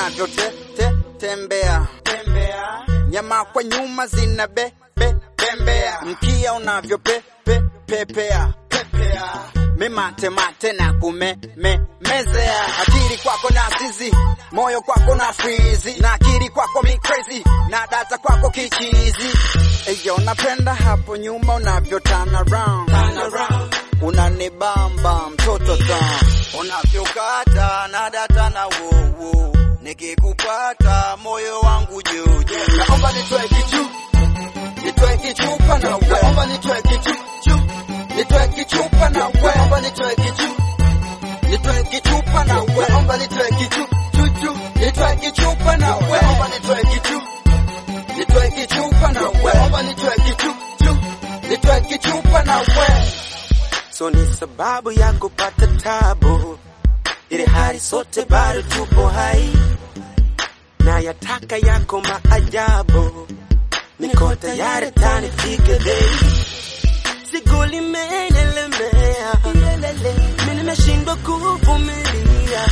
unavyote te, tembea tembea, nyama kwa nyuma zina be, be, bembea, mkia unavyo pe, pe, pepea pepea, mimate mate na kume me, mezea, akili kwako na zizi, moyo kwako na frizi, na akili kwako mi crazy, na data kwako kichizi. Eyo, napenda hapo nyuma unavyo turn around, turn around. Unanibamba mtoto ta unavyokata na data na wowo, nikikupata moyo wangu juju, naomba nitoe kichu nitoe kichupa na wewe, naomba nitoe kichu chu, nitoe kichupa na wewe, naomba nitoe kichu nitoe kichupa na wewe, naomba nitoe kichu chu chu, nitoe kichupa na wewe, naomba nitoe kichu nitoe kichupa na wewe, naomba nitoe kichu chu, nitoe kichupa na wewe so ni sababu ya kupata tabu, ili hali sote bado tupo hai, na yataka yako maajabu, niko tayari tanifike bei, siku limenielemea, mimi nimeshindwa kuvumilia,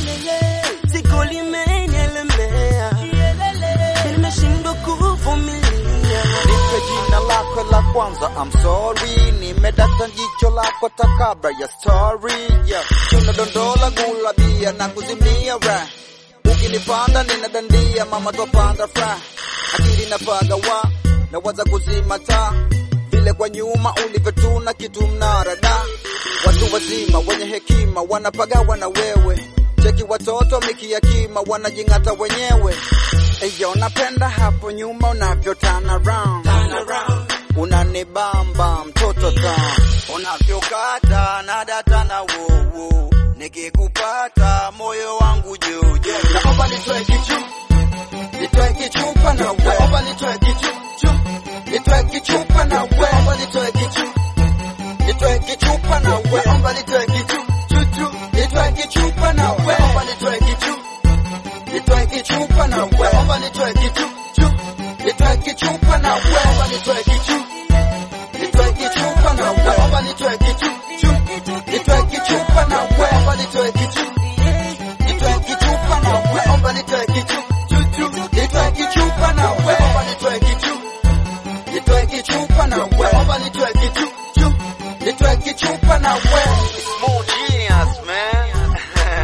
siku limenielemea, mimi nimeshindwa kuvumilia. Nipe jina lako la kwanza, I'm sorry. Nimedata jicho lako takabra ya story yeah. Tunadondola gula bia na kuzimia ra ukinipanda ninadandia mama topanda fra akili napaga wa na waza kuzima taa vile kwa nyuma ulivyotuna kitu mnarada watu wazima wenye hekima wanapagawa na wewe cheki watoto mikiakima wanajing'ata wenyewe Eyo, napenda hapo nyuma unavyo turn around, turn around. Unanibamba mtoto ta unavyokata na data na wowo, nikikupata moyo wangu juju, naomba nitoe kichu nitoe kichupa na wewe, naomba nitoe kichu chu, nitoe kichupa na wewe, naomba nitoe kichu nitoe kichupa na wewe, naomba nitoe kichu chu chu, nitoe kichupa na wewe, naomba nitoe kichu nitoe kichupa na wewe, naomba nitoe kichu chu, nitoe kichupa na wewe, naomba nitoe kichu, nitoe kichupa na wewe, naomba nitoe kichu chu, nitoe kichupa na wewe, naomba nitoe kichu, nitoe kichupa na wewe, naomba nitoe kichu chu chu, nitoe kichupa na wewe, naomba nitoe kichu, nitoe kichupa na wewe, naomba nitoe kichu chu, nitoe kichupa na wewe. Small genius man.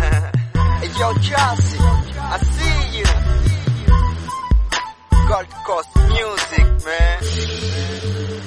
Yo, Chelsea, I see you. Gold Coast music, man.